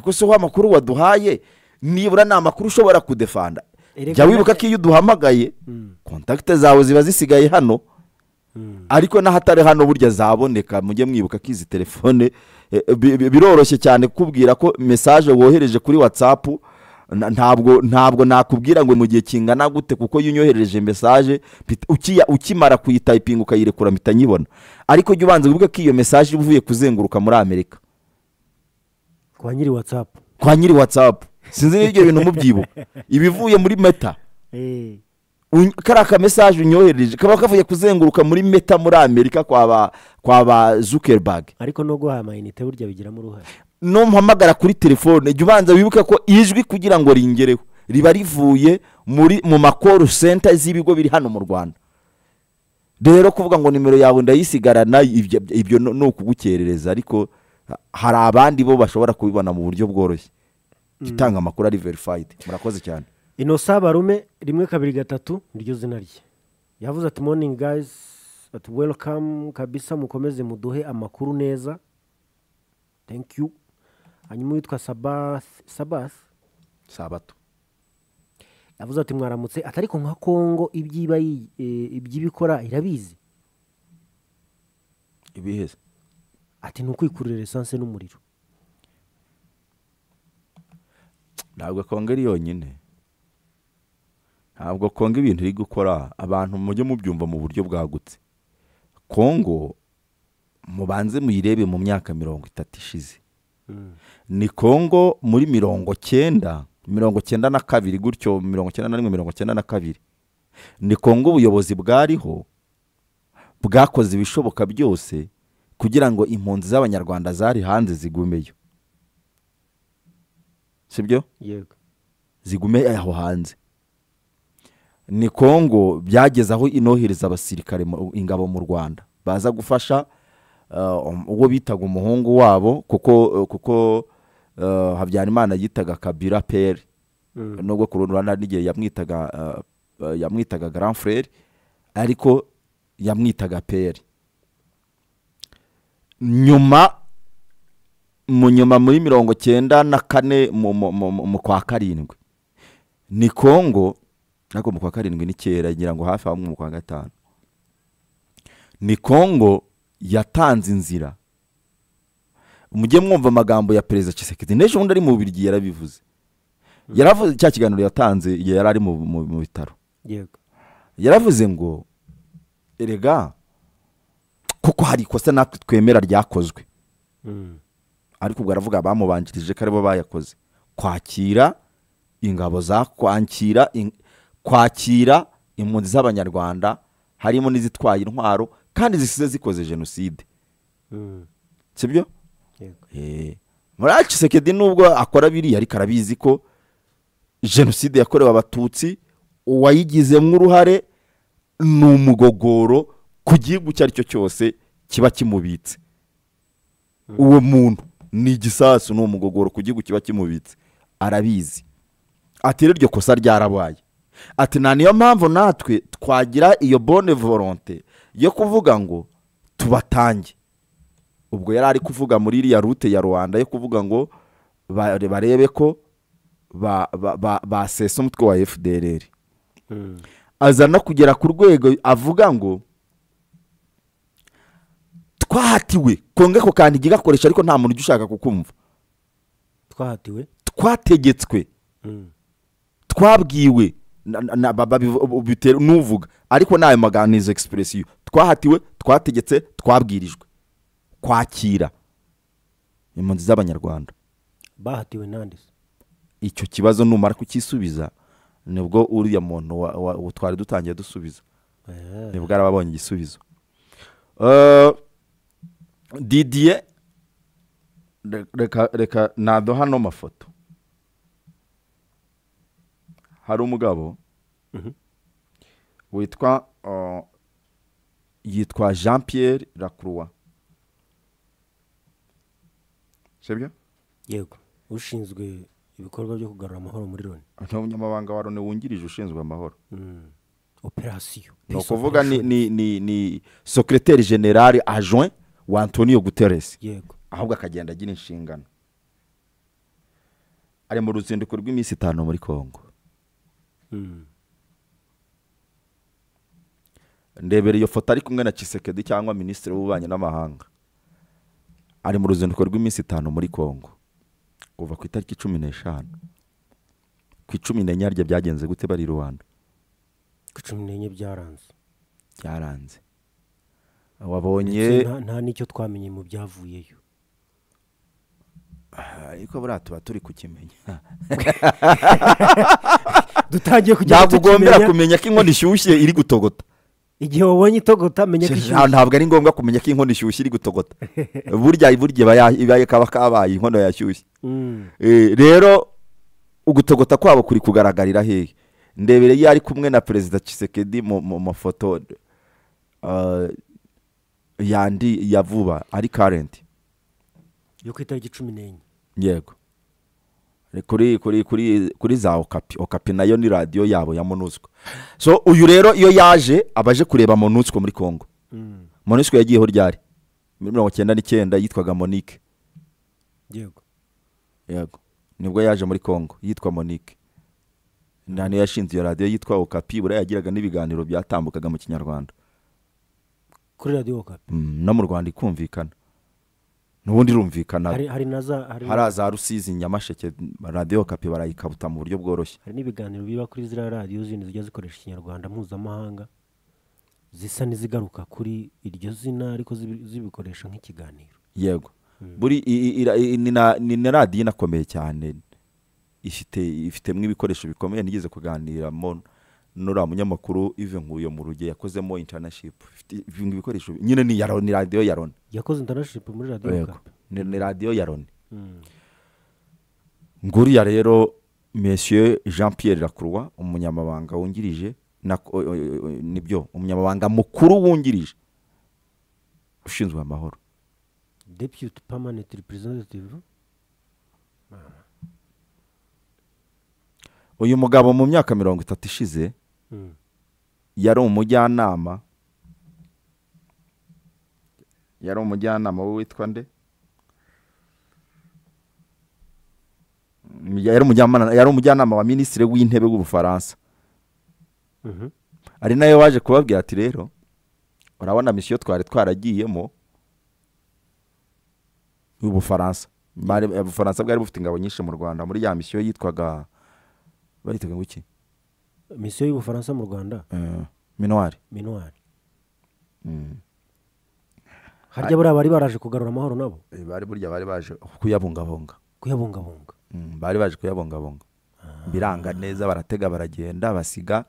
ko si ho amakuru waduhaye nibura ni amakuru ushobora kudefanda jya wibuka ko iyo uduhamagaye kontakite zawe ziba zisigaye hano ariko n'ahatari hano burya zaboneka mujye mwibuka ko izi telefone biroroshye cyane kukubwira ko mesaje wohereje kuri watsapu ntabwo ntabwo nakubwira ngo mu gihe kingana gute kuko iyo unyoherereje mesaje ukimara kuyitayipinga ukayirekura mpita nyibona ariko jya ubanza wibuke ko iyo mesaje iba uvuye kuzenguruka muri amerika kwa nyiri watsapu kwa nyiri watsapu sinzi n'ibyo bintu mubyibuka ibivuye muri meta kariya kamesaje unyoherereje kaba kavuye kuzenguruka muri meta muri amerika kwa ba kwa ba zuckerberg ariko no guha amayinite burya bigiramo uruhare no mpamagara kuri telefone jya ubanza wibuke ko ijwi kugira ngo ringereho riba rivuye muri mu makoru senta z'ibigo biri hano mu rwanda rero kuvuga ngo nimero yawe ndayisigarana ibyo ni ukugukerereza ariko hari abandi bo bashobora kubibona mu buryo bworoshye itanga amakuru ari verifayidi murakoze cyane inosa barume rimwe kabiri gatatu niryo zina rye yavuze ati moningi gayizi ati welikamu kabisa mukomeze muduhe amakuru neza yu hanyuma uwitwa sabasi sabasi sabato yavuze ati mwaramutse atari ko nka kongo ibyiba iby'ibikora irabizi ibiheze ati ni ukwikurira esanse n'umuriro ntabwo kongo ari yonyine ntabwo kongo ibintu iri gukora abantu mujye mubyumva mu buryo bwagutse kongo mubanze muyirebe mu myaka mirongo itatu ishize ni kongo muri mirongo cyenda mirongo cyenda na kabiri gutyo mirongo cyenda na rimwe mirongo cyenda na kabiri ni kongo ubuyobozi bwariho bwakoze ibishoboka byose kugira ngo impunzi z'abanyarwanda zari hanze zigumeyo sibyo yego zigume aho hanze ni kongo byageze aho inohereza abasirikare ingabo mu rwanda baza gufasha uwo bitaga umuhungu wabo kuko kuko habyarimana yitaga kabira peri nubwo ku rundi ruhande n'igihe yamwitaga yamwitaga garanfureri ariko yamwitaga peri nyuma mu nyuma muri mirongo cyenda na kane mu kwa karindwi ni kongo ariko mu kwa karindwi ni kera ngira ngo hafi aho mu kwa gatanu ni kongo yatanze inzira mujye mwumva amagambo ya perezida Kisekedi n'ejo bundi ari mu biryo yarabivuze yaravuze cya kiganiro yatanze igihe yari ari mu bitaro yaravuze ngo erega kuko hari ikosa natwe twemera ryakozwe ariko ubwo aravuga bamubanjirije ko aribo bayakoze kwakira ingabo za kwakira kwakira impunzi z'abanyarwanda harimo n'izitwaye intwaro kandi zisize zikoze jenoside sibyo muracisekedi nubwo akora biriya ariko arabizi ko jenoside yakorewe abatutsi uwayigizemo uruhare ni umugogoro ku gihugu icyo ari cyo cyose kiba kimubitse uwo muntu ni igisasu ni umugogoro ku gihugu kiba kimubitse arabizi atera iryo kosa ryarabaye ati nta niyo mpamvu natwe twagira iyo bone volonte yo kuvuga ngo tubatange ubwo yari ari kuvuga muri iriya rute ya rwanda yo kuvuga ngo barebe ko basesa umutwe wa fdr aza no kugera ku rwego avuga ngo twahatiwe konge ako kantu igihe gakoresha ariko nta muntu ujya ushaka kukumva twahatiwe twategetswe twabwiwe bitewe n'uvuga ariko ni ayo maganizo egisipuresiyo twahatiwe twategetse twabwirijwe kwakira impunzi z'abanyarwanda bahatiwe n'andi icyo kibazo numara kukisubiza nibwo uriya muntu twari dutangiye dusubiza nibwo arababonye igisubizo didiye reka nado hano mafoto hari umugabo witwa yitwa jean Pierre Lacroix sibyo yego ushinzwe ibikorwa byo kugarura amahoro muri loni ni umunyamabanga wa loni wungirije ushinzwe amahoro operasiyo ni ukuvuga ni sekiriteri generale ajoin wa antonio guterres yego ahubwo akagenda agira inshingano ari mu ruzinduko rw'iminsi itanu muri congo ndebera iyo foto ari kumwe na Tshisekedi cyangwa minisitiri w'ububanyi n'amahanga ari mu ruzinduko rw'iminsi itanu muri congo kuva ku itariki cumi n'eshanu ku icumi n'enye rye byagenze gute bari i rwanda ku cumi n'enye byaranze byaranze ndetse wabonye nta- nta n'icyo twamenye mu byavuyeyo ariko buriya tuba turi kukimenya dutangiye kujya ntabwo ugombera kumenya tukimenya ko inkono ishyushye iri gutogota igihe wabonye itogota menya ko Nta- ishyushye ntabwo ari ngombwa kumenya ko inkono ishyushye iri gutogota burya burya iba ya- iba kaba kabaye inkono yashyushye Mm. Eh, rero ugutogota kwabo kuri kugaragarira hehe ndebere iyo ari kumwe na perezida Tshisekedi mu mu mafoto ah, yandi ya vuba ari karenti yo ku itariki cumi n'enye yego Ni kuri kuri kuri kuri za okapi okapi nayo ni radiyo yabo ya monusco so uyu rero iyo yaje abaje kureba monusco muri congo Mm. monusco yagiyeho ryari muri mirongo icyenda n'icyenda yitwaga monique yego yego nibwo yaje muri congo yitwa monique nta niyo yashinze iyo radiyo yitwa okapi buriya yagiraga n'ibiganiro byatambukaga mu kinyarwanda kuri radiyo okapi Mm, no mu rwanda ikumvikana n'ubundi irumvikana hari hari na za hari hari za rusizi nyamasheke radiyo okapi barayikabuta mu buryo bworoshye hari n'ibiganiro biba kuri ziriya radiyo zindi zijya zikoresha ikinyarwanda mpuzamahanga zisa n'izigaruka kuri iryo zina ariko zibi- zibikoresha nk'ikiganiro yego buri i- i- ira- i- ni na- ni na radiyo inakomeye cyane ifite ifitemo ibikoresho bikomeye nigeze kuganiramo n'uriya munyamakuru ive nkuyo mu ruge yakozemo internaship ifite ibikoresho nyine ni iya Loni, ni radiyo ya loni yakoze intanashipu muri radiyo Yego. okapi ni ni radiyo ya loni Mm. nguriya rero monsieur jean pierre lacroix umunyamabanga wungirije na- o- o- o- nibyo umunyamabanga mukuru wungirije ushinzwe amahoro deputy permanent representative uyu mugabo mu myaka mirongo itatu ishize Mm. yari umujyanama yari umujyanama witwa nde Mm, yari umujyanama yari umujyanama wa minisitiri w'intebe w'ubufaransa Mhm. ari nayo waje kubabwira ati rero urabona misiyo twari twaragiyemo y'ubufaransa Bari- ubufaransa bwari bufite ingabo nyinshi mu rwanda muri ya misiyo yitwaga bayitaga ngo iki misiyo y'ubufaransa mu rwanda Eh, minuwari minuwari Mm. harya buriya bari baraje kugarura amahoro nabo Eh, bari burya bari baje kuyabungabunga kuyabungabunga Mm, bari baje kuyabungabunga biranga neza baratega baragenda basiga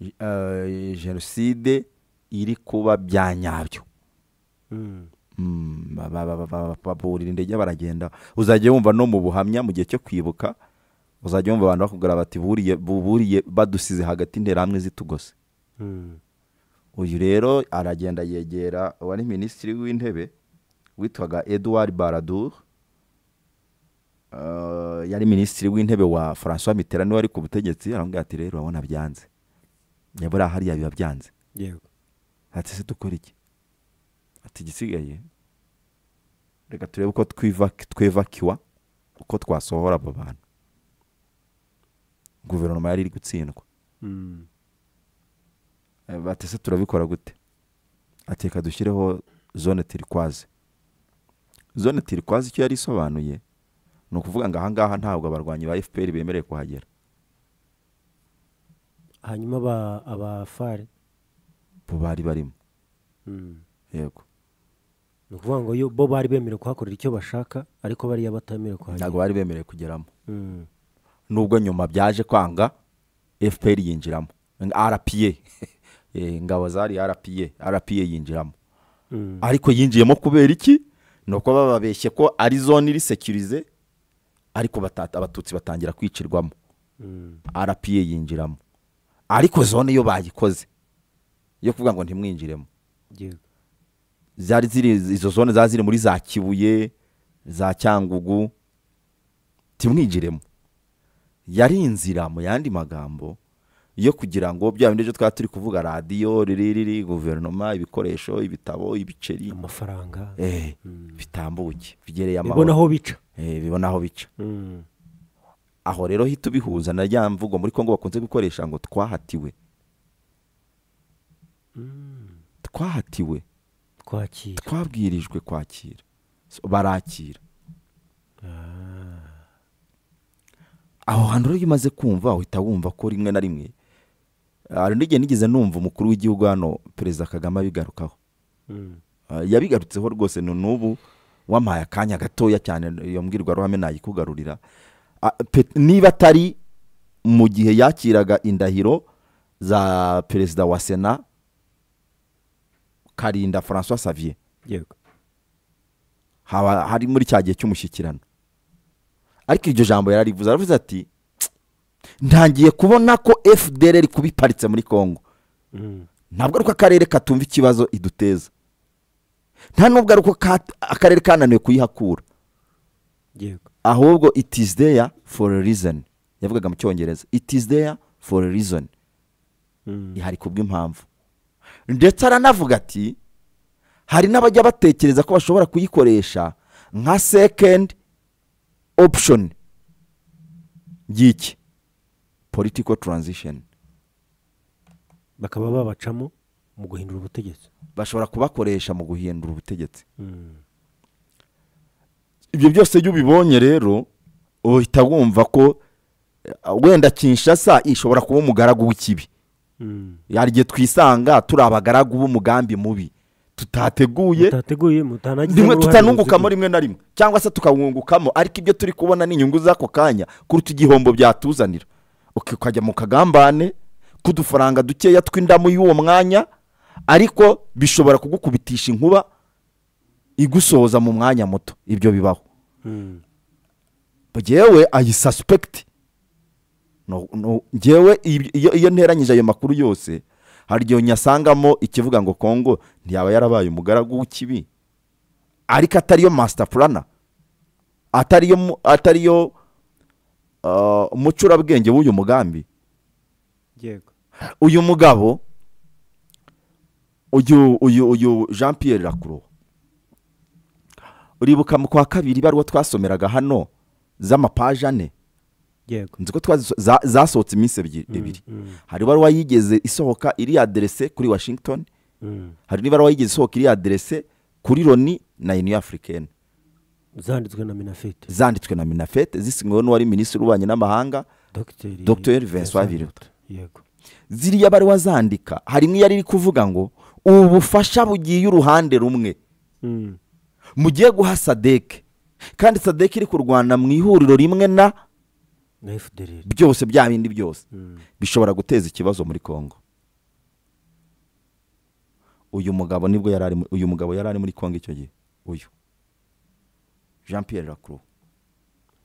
eh, jenoside iri kuba bya nyabyo Mm. Mm, ba- ba- ba- ba- baburira indege baragenda uzajya wumva no mu buhamya mu gihe cyo kwibuka uzajya wumva abantu bakubwira bati buriye buriye badusize hagati interahamwe zitugose Mm. uyu rero aragenda yegera uwari minisitiri w'intebe witwaga edouard baradour Eh, yari minisitiri w'intebe wa francois mitterand wari ku butegetsi aramubwira ati rero urabona byanze nyabura hariya biba byanze yego ati se dukora iki ati igisigaye reka turebe uko twiva twevakiwa uko twasohora abo bantu guverinoma yari iri gutsindwa Mm. Eh, bati se turabikora gute ati reka dushyireho zone tirikwaze zone tirikwaze icyo yari isobanuye ni ukuvuga ngo ahangaha ntabwo abarwanyi ba fpr bemerewe kuhagera hanyuma aba abafari bo bari barimo Mm. yego ni ukuvuga ngo yo- bo bari bemerewe kuhakorera icyo bashaka ariko bariya batamerewe kuhagera ntabwo bari bemerewe kugeramo Mm. nubwo nyuma byaje kwanga fpr yinjiramo rpa Eh, ingabo zari rpa rpa yinjiramo Mm. ariko yinjiyemo kubera iki ni uko bababeshye ko ari zone iri sekirize ariko bata- abatutsi batangira kwicirwamo Mm. rpa yinjiramo ariko zone yo bayikoze yo kuvuga ngo ntimwinjiremo yego zari ziri izo zone zari ziri muri za kibuye za cyangugu timwinjiremo yari inzira mu yandi magambo yo kugira ngo bya bindi byo twaba turi kuvuga radiyo riri riri guverinoma ibikoresho ibitabo ibiceri amafaranga eh, Mm. bitambuke bigereye bibona amahoro aho bica Eh, bibona aho bica Mm. aho rero hita ubihuza na rya mvugo muri congo bakunze gukoresha ngo twahatiwe twahatiwe twakira twabwirijwe kwakira So, barakira aho hantu rero iyo umaze kumva uhita wumva ko rimwe na rimwe hari n'igihe nigeze numva umukuru w'igihugu hano perezida kagame abigarukaho Mm. Ah, yabigarutseho rwose ni n'ubu wampaye akanya gatoya cyane iyo mbwirwaruhame nayikugarurira Ah, pe- niba atari mu gihe yakiraga indahiro za perezida wa sena karinda francois savier yego haba hari muri cya gihe cy'umushyikirano ariko iryo jambo yararivuze aravuze ati "Tsk, ntangiye kubona ko fdr iri kuba iparitse muri congo Mm. ntabwo ari ko akarere katumva ikibazo iduteza nta n'ubwo ari uko ka- akarere kananiwe kuyihakura yego ahubwo it is there for a reason yavugaga mu cyongereza it is there for a reason Mm. ihari kubw'impamvu ndetse aranavuga ati hari n'abajya batekereza ko bashobora kuyikoresha nka second option y'iki political transition bakaba babacamo mu guhindura ubutegetsi bashobora kubakoresha mu guhindura ubutegetsi Mm. ibyo byose iyo ubibonye rero uhita wumva ko eh, wenda kinshasa ishobora kuba umugaragu w'ikibi Mm. hari igihe twisanga turi abagaragu b'umugambi mubi tutateguye mutateguye mutanagize rimwe tutanungukamo rimwe na rimwe cyangwa se tukawungukamo ariko ibyo turi kubona ni inyungu z'ako kanya kuruta igihombo byatuzanira Uki- ukajya mu kagambane k'udufaranga dukeya tw'indamu y'uwo mwanya ariko bishobora kugukubitisha inkuba igusohoza mu mwanya muto ibyo bibaho ngewe ayisasipegiti ngewe ibi- iyo iyo nteranyije ayo makuru yose hari igihe nyasangamo ikivuga ngo kongo ntiyaba yarabaye umugaragu w'ikibi ariko atariyo masita purana atariyo mu- atariyo ah, umucurabwenge w'uyu mugambi yego uyu mugabo uyu uyu uyu jean pierre rakuruwa uribuka mu kwa kabiri ibaruwa twasomeraga hano z'amapaje ane yego nzi ko twaziso- za- zasohotse iminsi ebyi- ebiri mm. hari ibaruwa yigeze isohoka iri aderese kuri washington Mm. hari n'ibaruwa yigeze isohoka iri aderese kuri loni na union africaine zanditswe na minafite zanditswe na minafete zisinyweho n'uwari minisitiri w'ububanyi n'amahanga dogiteri Dr. Vincent Biruta. yego ziriya baruwa zandika hari n'iyari iri kuvuga ngo ubu bufasha bugiye uruhande rumwe Mm. mugiye guha sadeke kandi sadeke iri kurwana mu ihuriro rimwe na na fdr byose bya bindi byose Mm. bishobora guteza ikibazo muri congo uyu mugabo nibwo yari ari mu- uyu mugabo yari ari muri congo icyo gihe uyu jean pierre lacroix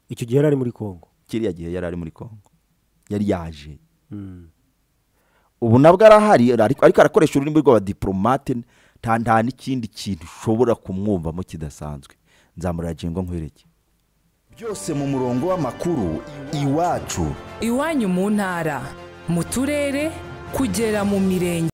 icyo gihe yari ari muri congo kiriya gihe yari ari muri congo yari yaje Mm. ubu nabwo arahari ariko ariko arakoresha ururimi rw'abadiporomate nta nta n'ikindi kintu ushobora kumwumvamo kidasanzwe nzamurajengwa nkwereke byose mu murongo w'amakuru iwacu iwanyu mu ntara mu turere kugera mu mirenge